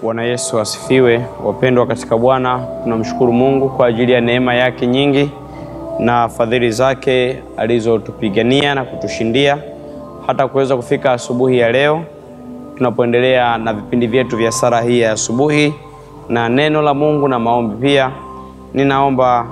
Bwana Yesu asifiwe. Wapendwa katika Bwana, tunamshukuru Mungu kwa ajili ya neema yake nyingi na fadhili zake alizotupigania na kutushindia hata kuweza kufika asubuhi ya leo, tunapoendelea na vipindi vyetu vya sala hii ya asubuhi na neno la Mungu na maombi pia. Ninaomba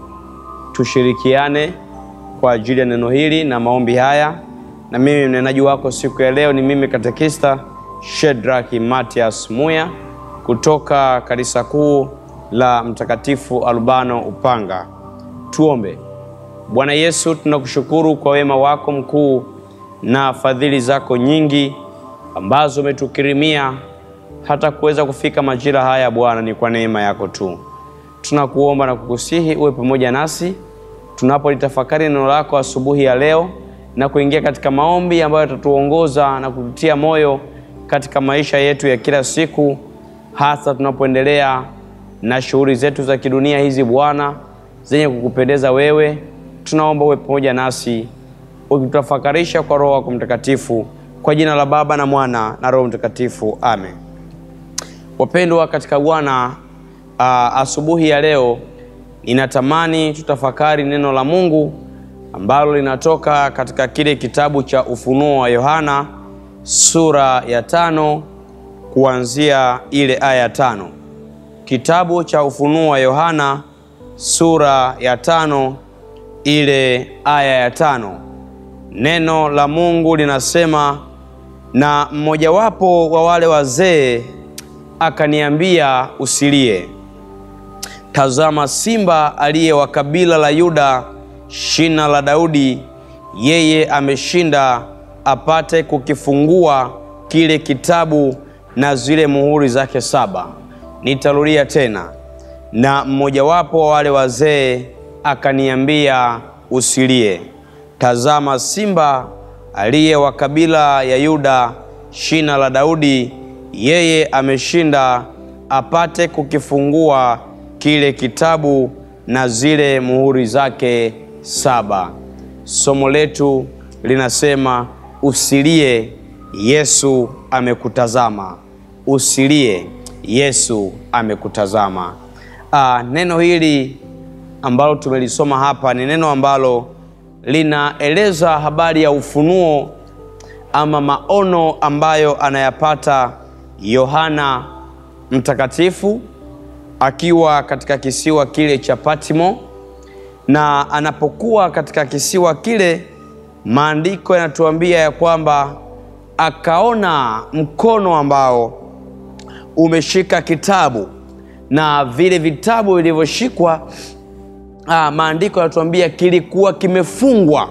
tushirikiane kwa ajili ya neno hili na maombi haya, na mimi mnenaji wako siku ya leo ni mimi katekista Shedraki Matias Muya kutoka kanisa kuu la Mtakatifu Albano Upanga. Tuombe. Bwana Yesu, tunakushukuru kwa wema wako mkuu na fadhili zako nyingi ambazo umetukirimia hata kuweza kufika majira haya. Bwana, ni kwa neema yako tu. Tunakuomba na kukusihi uwe pamoja nasi tunapolitafakari neno lako asubuhi ya leo na kuingia katika maombi ambayo yatatuongoza na kututia moyo katika maisha yetu ya kila siku, hasa tunapoendelea na shughuli zetu za kidunia hizi Bwana, zenye kukupendeza wewe. Tunaomba uwe pamoja nasi ukitutafakarisha kwa Roho wako Mtakatifu, kwa jina la Baba na Mwana na Roho Mtakatifu, amen. Wapendwa katika Bwana, uh, asubuhi ya leo ninatamani tutafakari neno la Mungu ambalo linatoka katika kile kitabu cha Ufunuo wa Yohana sura ya tano kuanzia ile aya ya tano. Kitabu cha Ufunuo wa Yohana sura ya tano ile aya ya tano. Neno la Mungu linasema, na mmojawapo wa wale wazee akaniambia, usilie. Tazama, simba aliye wa kabila la Yuda, shina la Daudi, yeye ameshinda apate kukifungua kile kitabu na zile muhuri zake saba. Nitarudia tena, na mmojawapo wa wale wazee akaniambia, usilie. Tazama, simba aliye wa kabila ya Yuda, shina la Daudi, yeye ameshinda apate kukifungua kile kitabu na zile muhuri zake saba. Somo letu linasema usilie, Yesu amekutazama. Usilie, Yesu amekutazama. Aa, neno hili ambalo tumelisoma hapa ni neno ambalo linaeleza habari ya ufunuo ama maono ambayo anayapata Yohana mtakatifu akiwa katika kisiwa kile cha Patmo, na anapokuwa katika kisiwa kile, maandiko yanatuambia ya kwamba akaona mkono ambao umeshika kitabu, na vile vitabu vilivyoshikwa, maandiko yanatuambia kilikuwa kimefungwa,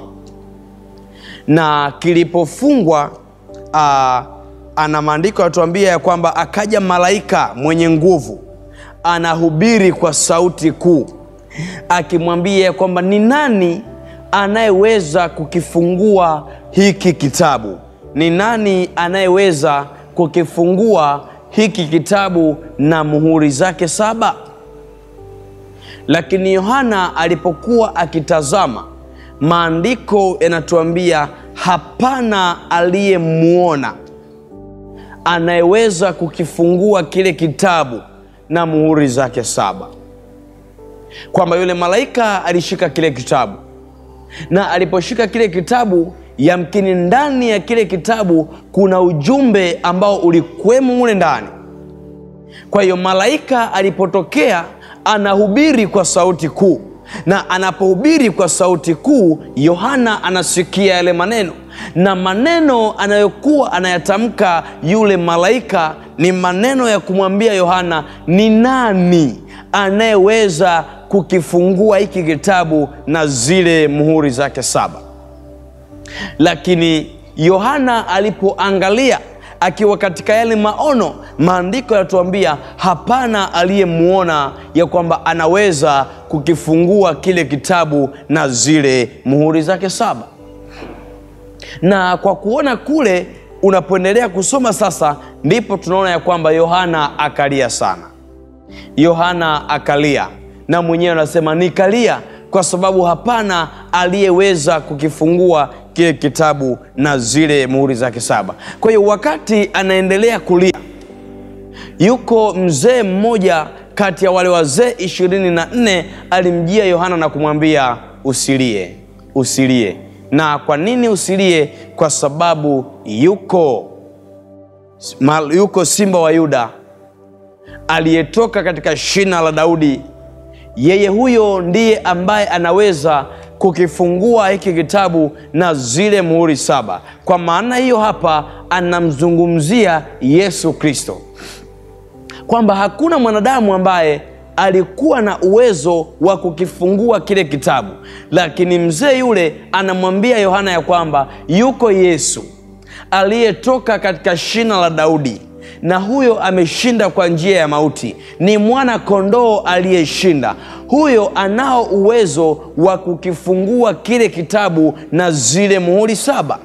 na kilipofungwa, ana maandiko yanatuambia ya kwamba akaja malaika mwenye nguvu anahubiri kwa sauti kuu akimwambia kwamba ni nani anayeweza kukifungua hiki kitabu? Ni nani anayeweza kukifungua hiki kitabu na muhuri zake saba? Lakini Yohana alipokuwa akitazama, maandiko yanatuambia hapana aliyemwona anayeweza kukifungua kile kitabu na muhuri zake saba, kwamba yule malaika alishika kile kitabu, na aliposhika kile kitabu, yamkini ndani ya kile kitabu kuna ujumbe ambao ulikuwemo mule ndani. Kwa hiyo malaika alipotokea, anahubiri kwa sauti kuu, na anapohubiri kwa sauti kuu, Yohana anasikia yale maneno, na maneno anayokuwa anayatamka yule malaika ni maneno ya kumwambia Yohana ni nani anayeweza kukifungua hiki kitabu na zile muhuri zake saba. Lakini Yohana alipoangalia akiwa katika yale maono, maandiko yanatuambia hapana aliyemwona ya kwamba anaweza kukifungua kile kitabu na zile muhuri zake saba. Na kwa kuona kule unapoendelea kusoma sasa, ndipo tunaona ya kwamba Yohana akalia sana. Yohana akalia, na mwenyewe anasema nikalia kwa sababu hapana aliyeweza kukifungua kile kitabu na zile muhuri zake saba. Kwa hiyo wakati anaendelea kulia, yuko mzee mmoja kati ya wale wazee ishirini na nne alimjia Yohana na kumwambia usilie, usilie. Na kwa nini usilie? Kwa sababu yuko yuko simba wa Yuda aliyetoka katika shina la Daudi. Yeye huyo ndiye ambaye anaweza kukifungua hiki kitabu na zile muhuri saba. Kwa maana hiyo, hapa anamzungumzia Yesu Kristo, kwamba hakuna mwanadamu ambaye alikuwa na uwezo wa kukifungua kile kitabu, lakini mzee yule anamwambia Yohana ya kwamba yuko Yesu aliyetoka katika shina la Daudi na huyo ameshinda kwa njia ya mauti, ni mwana kondoo aliyeshinda. Huyo anao uwezo wa kukifungua kile kitabu na zile muhuri saba.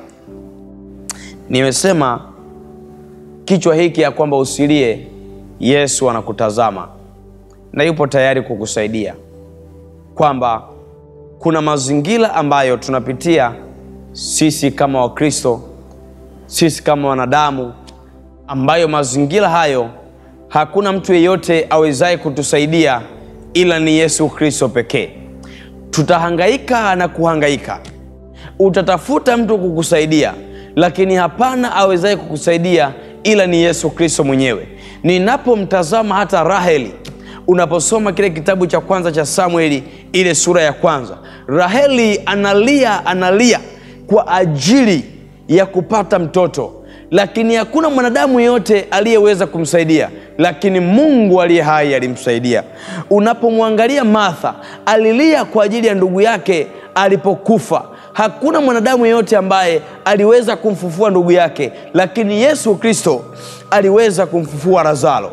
Nimesema kichwa hiki ya kwamba usilie, Yesu anakutazama na yupo tayari kukusaidia, kwamba kuna mazingira ambayo tunapitia sisi kama Wakristo, sisi kama wanadamu ambayo mazingira hayo hakuna mtu yeyote awezaye kutusaidia ila ni Yesu Kristo pekee. Tutahangaika na kuhangaika, utatafuta mtu kukusaidia, lakini hapana awezaye kukusaidia ila ni Yesu Kristo mwenyewe. Ninapomtazama hata Raheli, unaposoma kile kitabu cha kwanza cha Samueli, ile sura ya kwanza, Raheli analia, analia kwa ajili ya kupata mtoto lakini hakuna mwanadamu yeyote aliyeweza kumsaidia, lakini Mungu aliye hai alimsaidia. Unapomwangalia Martha, alilia kwa ajili ya ndugu yake alipokufa. Hakuna mwanadamu yeyote ambaye aliweza kumfufua ndugu yake, lakini Yesu Kristo aliweza kumfufua Lazaro.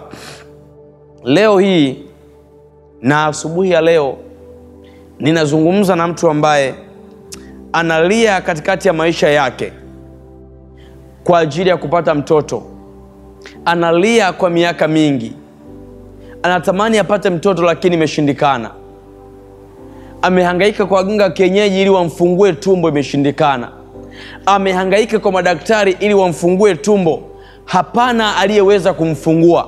Leo hii na asubuhi ya leo ninazungumza na mtu ambaye analia katikati ya maisha yake kwa ajili ya kupata mtoto. Analia kwa miaka mingi, anatamani apate mtoto lakini imeshindikana. Amehangaika kwa waganga kienyeji ili wamfungue tumbo, imeshindikana. Amehangaika kwa madaktari ili wamfungue tumbo, hapana aliyeweza kumfungua.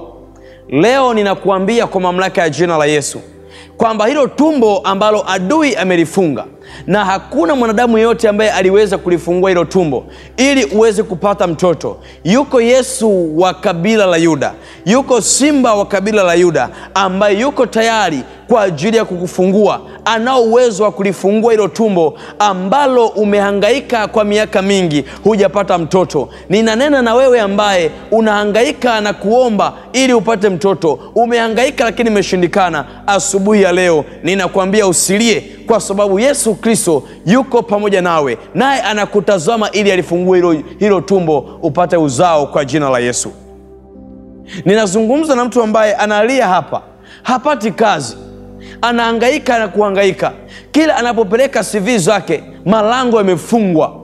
Leo ninakuambia kwa mamlaka ya jina la Yesu kwamba hilo tumbo ambalo adui amelifunga na hakuna mwanadamu yeyote ambaye aliweza kulifungua hilo tumbo ili uweze kupata mtoto. Yuko Yesu wa kabila la Yuda, yuko simba wa kabila la Yuda ambaye yuko tayari kwa ajili ya kukufungua. Anao uwezo wa kulifungua hilo tumbo ambalo umehangaika kwa miaka mingi hujapata mtoto. Ninanena na wewe ambaye unahangaika na kuomba ili upate mtoto, umehangaika lakini imeshindikana. Asubuhi ya leo ninakuambia usilie, kwa sababu Yesu Kristo yuko pamoja nawe, naye anakutazama ili alifungue hilo, hilo tumbo upate uzao kwa jina la Yesu. Ninazungumza na mtu ambaye analia hapa, hapati kazi, anahangaika na kuhangaika, kila anapopeleka CV zake malango yamefungwa,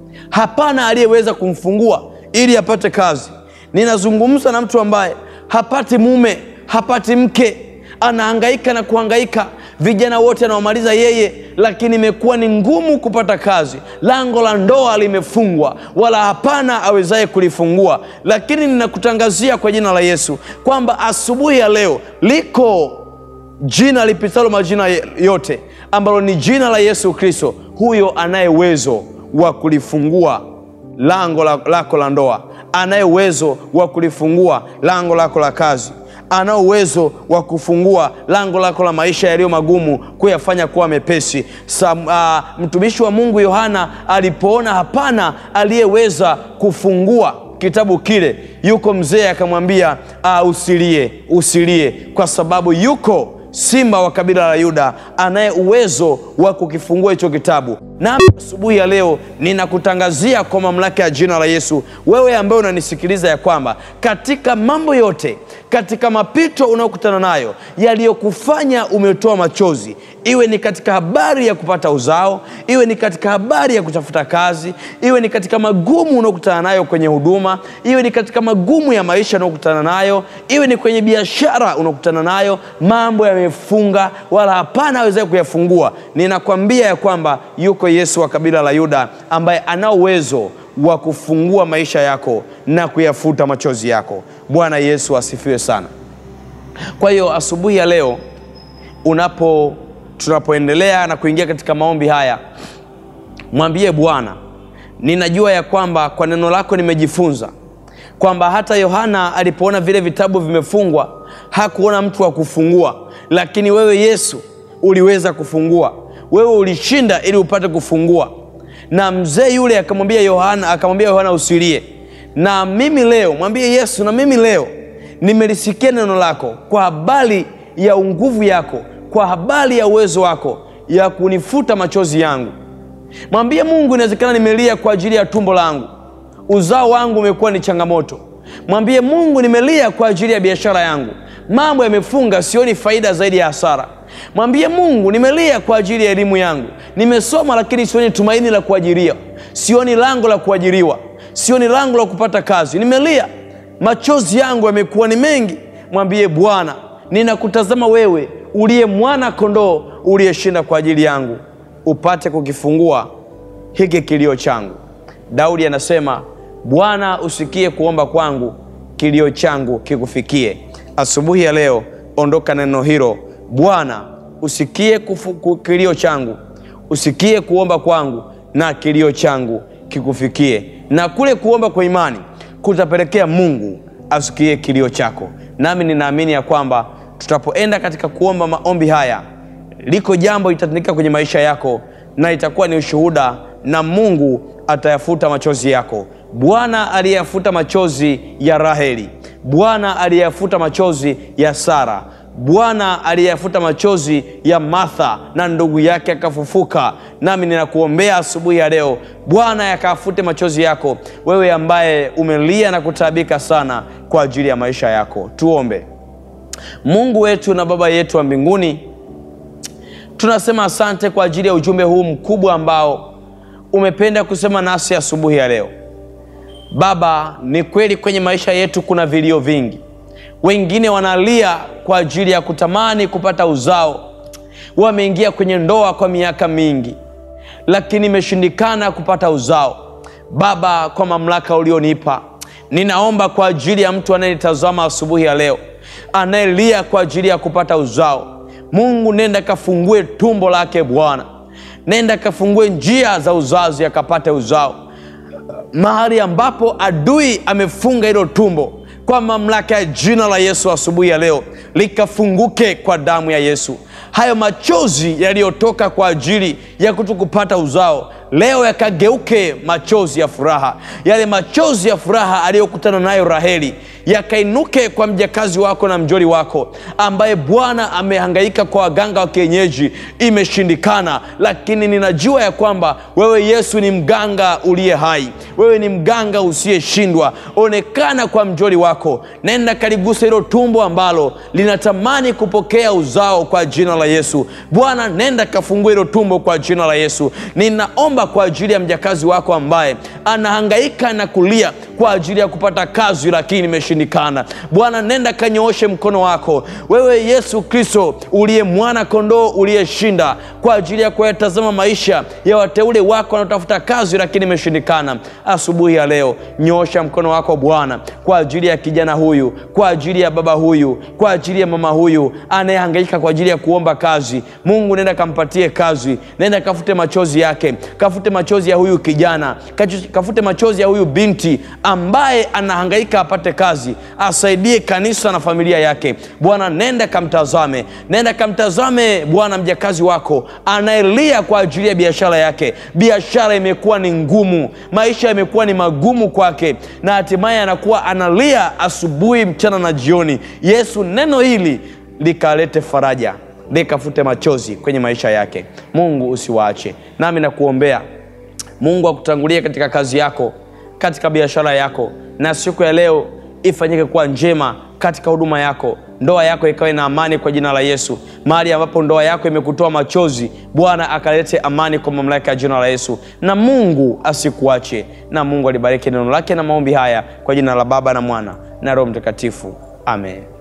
hapana aliyeweza kumfungua ili apate kazi. Ninazungumza na mtu ambaye hapati mume, hapati mke, anahangaika na kuhangaika vijana wote anaomaliza yeye, lakini imekuwa ni ngumu kupata kazi. Lango la ndoa limefungwa, wala hapana awezaye kulifungua. Lakini ninakutangazia kwa jina la Yesu kwamba asubuhi ya leo liko jina lipitalo majina yote, ambalo ni jina la Yesu Kristo. Huyo anaye uwezo wa kulifungua lango lako la ndoa, anaye uwezo wa kulifungua lango lako la kazi ana uwezo wa kufungua lango lako la maisha yaliyo magumu kuyafanya kuwa mepesi. Sam, uh, mtumishi wa Mungu Yohana alipoona hapana aliyeweza kufungua kitabu kile, yuko mzee akamwambia, uh, usilie, usilie, kwa sababu yuko simba wa kabila la Yuda anaye uwezo wa kukifungua hicho kitabu. Nami asubuhi ya leo ninakutangazia kwa mamlaka ya jina la Yesu, wewe ambaye unanisikiliza, ya kwamba katika mambo yote, katika mapito unayokutana nayo yaliyokufanya umetoa machozi, iwe ni katika habari ya kupata uzao, iwe ni katika habari ya kutafuta kazi, iwe ni katika magumu unayokutana nayo kwenye huduma, iwe ni katika magumu ya maisha unayokutana nayo, iwe ni kwenye biashara unayokutana nayo, mambo yamefunga, wala hapana awezaye kuyafungua. Ninakwambia ya kwamba yuko Yesu wa kabila la Yuda ambaye ana uwezo wa kufungua maisha yako na kuyafuta machozi yako. Bwana Yesu asifiwe sana. Kwa hiyo asubuhi ya leo unapo tunapoendelea na kuingia katika maombi haya, mwambie Bwana, ninajua ya kwamba kwa neno lako nimejifunza kwamba hata Yohana alipoona vile vitabu vimefungwa hakuona mtu wa kufungua, lakini wewe Yesu uliweza kufungua. Wewe ulishinda ili upate kufungua. Na mzee yule akamwambia Yohana, akamwambia Yohana usilie. Na mimi leo mwambie Yesu, na mimi leo nimelisikia neno lako kwa habari ya nguvu yako, kwa habari ya uwezo wako ya kunifuta machozi yangu. Mwambie Mungu, inawezekana nimelia kwa ajili ya tumbo langu, uzao wangu umekuwa ni changamoto. Mwambie Mungu, nimelia kwa ajili ya biashara yangu, mambo yamefunga, sioni faida zaidi ya hasara. Mwambie Mungu, nimelia kwa ajili ya elimu yangu, nimesoma lakini sioni tumaini la kuajiriwa, sioni lango la kuajiriwa, sioni lango la kupata kazi, nimelia, machozi yangu yamekuwa ni mengi. Mwambie Bwana, ninakutazama wewe uliye mwana kondoo uliyeshinda kwa ajili yangu, upate kukifungua hiki kilio changu. Daudi anasema, Bwana usikie kuomba kwangu, kilio changu kikufikie. Asubuhi ya leo ondoka na neno hilo, Bwana usikie kufu, kilio changu, usikie kuomba kwangu na kilio changu kikufikie. Na kule kuomba kwa imani kutapelekea Mungu asikie kilio chako. Nami ninaamini ya kwamba tutapoenda katika kuomba maombi haya, liko jambo litatendeka kwenye maisha yako na itakuwa ni ushuhuda, na Mungu atayafuta machozi yako. Bwana aliyeyafuta machozi ya Raheli, Bwana aliyeyafuta machozi ya Sara, Bwana aliyeyafuta machozi ya Martha na ndugu yake akafufuka. Nami ninakuombea asubuhi ya leo, Bwana yakafute machozi yako, wewe ambaye umelia na kutaabika sana kwa ajili ya maisha yako. Tuombe. Mungu wetu na Baba yetu wa mbinguni, tunasema asante kwa ajili ya ujumbe huu mkubwa ambao umependa kusema nasi asubuhi ya leo. Baba, ni kweli kwenye maisha yetu kuna vilio vingi. Wengine wanalia kwa ajili ya kutamani kupata uzao, wameingia kwenye ndoa kwa miaka mingi, lakini imeshindikana kupata uzao. Baba, kwa mamlaka ulionipa, ninaomba kwa ajili ya mtu anayenitazama asubuhi ya leo, anayelia kwa ajili ya kupata uzao. Mungu, nenda kafungue tumbo lake Bwana, nenda kafungue njia za uzazi akapate uzao mahali ambapo adui amefunga hilo tumbo kwa mamlaka ya jina la Yesu, asubuhi ya leo likafunguke kwa damu ya Yesu. Hayo machozi yaliyotoka kwa ajili ya kutokupata uzao leo yakageuke machozi ya furaha. Yale machozi ya furaha aliyokutana nayo Raheli yakainuke kwa mjakazi wako na mjoli wako, ambaye Bwana amehangaika kwa waganga wa kienyeji, imeshindikana. Lakini ninajua ya kwamba wewe Yesu ni mganga uliye hai, wewe ni mganga usiyeshindwa. Onekana kwa mjoli wako, nenda kaligusa hilo tumbo ambalo linatamani kupokea uzao kwa jina la Yesu. Bwana, nenda kafungue hilo tumbo kwa jina la Yesu. Ninaomba kwa ajili ya mjakazi wako ambaye anahangaika na kulia kwa ajili ya kupata kazi lakini imeshindikana. Bwana, nenda kanyooshe mkono wako, wewe Yesu Kristo uliye mwana kondoo uliyeshinda, kwa ajili ya kuyatazama maisha ya wateule wako wanaotafuta kazi lakini imeshindikana. Asubuhi ya leo nyoosha mkono wako Bwana kwa ajili ya kijana huyu, kwa ajili ya baba huyu, kwa ajili ya mama huyu anayehangaika kwa ajili ya kuomba kazi. Mungu, nenda kampatie kazi, nenda kafute machozi yake, kafute machozi ya huyu kijana, kafute machozi ya huyu binti ambaye anahangaika apate kazi, asaidie kanisa na familia yake. Bwana, nenda kamtazame, nenda kamtazame Bwana mjakazi wako anayelia kwa ajili ya biashara yake. Biashara imekuwa ni ngumu, maisha yamekuwa ni magumu kwake, na hatimaye anakuwa analia asubuhi, mchana na jioni. Yesu, neno hili likalete faraja, likafute machozi kwenye maisha yake. Mungu usiwaache, nami nakuombea Mungu akutangulie katika kazi yako, katika biashara yako, na siku ya leo ifanyike kuwa njema katika huduma yako. Ndoa yako ikawe na amani kwa jina la Yesu. Mahali ambapo ndoa yako imekutoa machozi, Bwana akalete amani kwa mamlaka ya jina la Yesu, na Mungu asikuache, na Mungu alibariki neno lake na maombi haya kwa jina la Baba na Mwana na Roho Mtakatifu, amen.